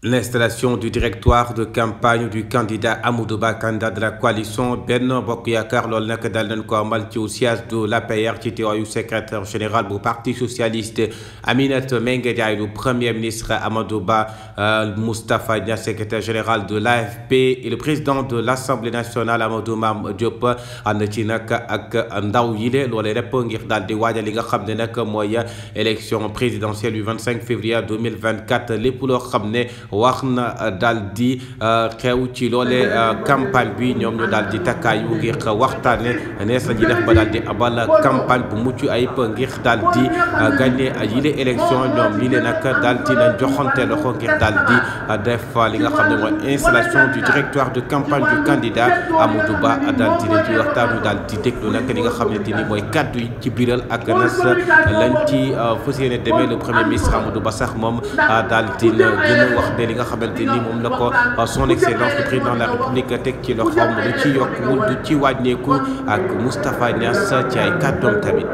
L'installation du directoire de campagne du candidat Amadou Ba candidat de la coalition Benno Bokk Yaakaar loolu nag daal nañ ko amal ci siège de l'APR ci teewaayu secrétaire général bu parti socialiste Aminata Mbengue Ndiaye du premier ministre Amadou Ba Moustapha Niasse secrétaire général de l'AFP et le président de l'Assemblée nationale Amadou Mame Diop ànd ci nag ak ndaw yile loolee rek ngir daal di waajal li nga xam ne nag mooy élection présidentielle du 25 février 2024 lépp loo xam ne wax na daal di xew ci loole campagne bi ñoom ñu daal di takkaayu ngir waxtaane nees la ñuy def ba daal di abal campagne bu mucc ayib ngir daal di gagné yile élection ñoom lii leen nag daal di nañ joxante loxo ngir daal di def li nga xam ne mooy installation du directoire de campagne du candidat Amadou Ba daal di leen ci waxtaan ñu daal di déglu nag li nga xamante ni mooy kàddu yi ci biiral ak nas lañ ci fas yéene demee le premier ministre Amadou Ba sax moom daal di gën a wax li nga xamante ni moom la ko son excellence le président de la république teg ci loxoom lu ci yokku du ci wàññeeku ak Moustapha Niass ci ay kàddoom tamit.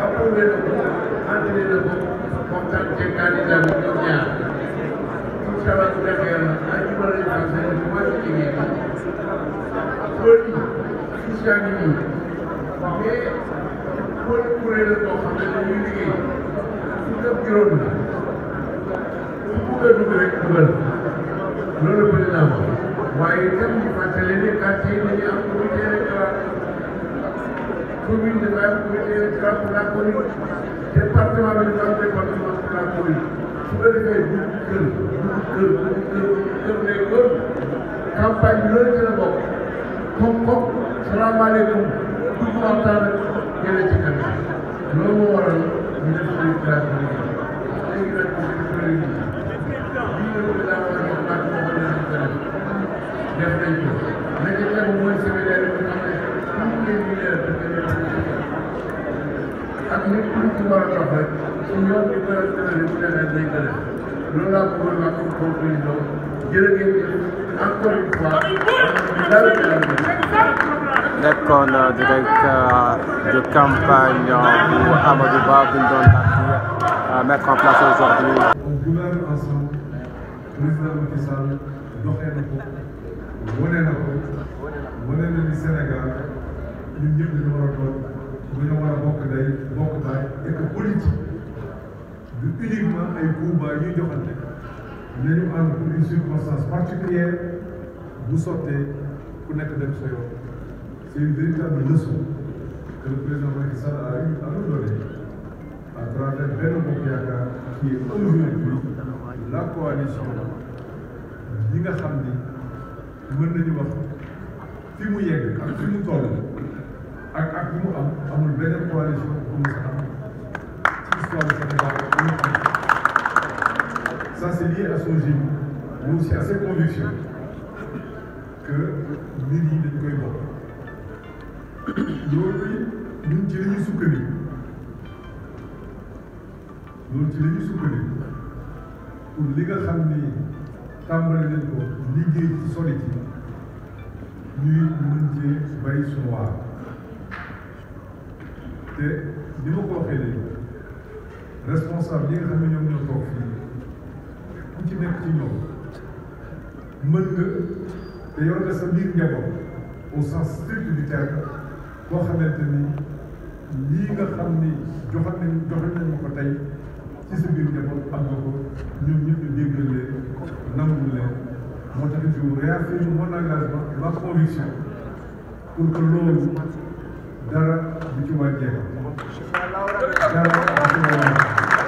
loolu président wax waaye itam ñu fàttali ne quartier yi dañuy am comité électoral commune dafay am comité électoral pour la commune département bi dafa am département pour la commune su ko defee bu kër bu kër bu kër kër lay doon campagne bi loolu ci la bokk comme comme salaamaaleykum dugg waxtaan ak jëlee ci kanam loolu moo waral ñu def suñu classe bi léegi nag ñu def président def nañ ko la ca tegu mooy séminaire bi nga xam ne tout les leaders ak nit ku ci war a dox rek su ñoom di gën a tëral bu demee day gën a loolu laa bëggoon wax comme conclusion jërë ngeen jëf encore une fois nekkoon directeur de campagne bu Amadou Ba bu ñu doon daal di mettre en place aujourd'hui. On gouverne ensemble président Macky Sall doxee na ko wane na ko wane na ni Sénégal ñun ñëpp dañu war a doon dañu war a bokk day bokk baay et que politique du uniquement ay coups bas ñuy joxante nañu ànd pour une circonstance particulière bu sottee ku nekk dem sa yoon c'est une véritable leçon que le président Macky Sall a eu à nous donner à travers Benno Bokk Yaakaar qui est aujourd'hui la coalition yi nga xam ni mën nañu wax fi mu yegg ak fi mu toll ak ak fi mu am amul benn coalition bu mu sa am ci histoire du Sénégal ça c'est lié à son génie mais aussi à ses convictions que nit yi dañ koy bokk loolu ñun ci la ñuy sukkandiku loolu ci la ñuy sukkandiku pour li nga xam ni tàmbali nañ ko liggéey ci soli ci ñuy mën cee bay suñu waar te ni ma ko waxee léegi responsable yi nga xam ne ñoom ñoo toog fii ku ci nekk ci ñoom mën nga te yor nga sa biir njaboot au sens strict du terme koo xamante ni lii nga xam ni joxat nañ joxat nañ ma ko tey ci sa biir njaboot am nga ko ñoom ñëpp ñu déggal leen nangul leen moo tax je réaffirme mon engagement ma conviction pour que loolu dara du ci wàññeeku dara du ci wàññeeku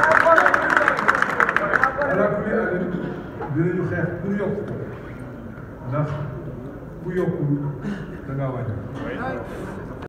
ala kulli àlin dinañu xeex pour yokk ndax ku yokkul da ngaa wàññi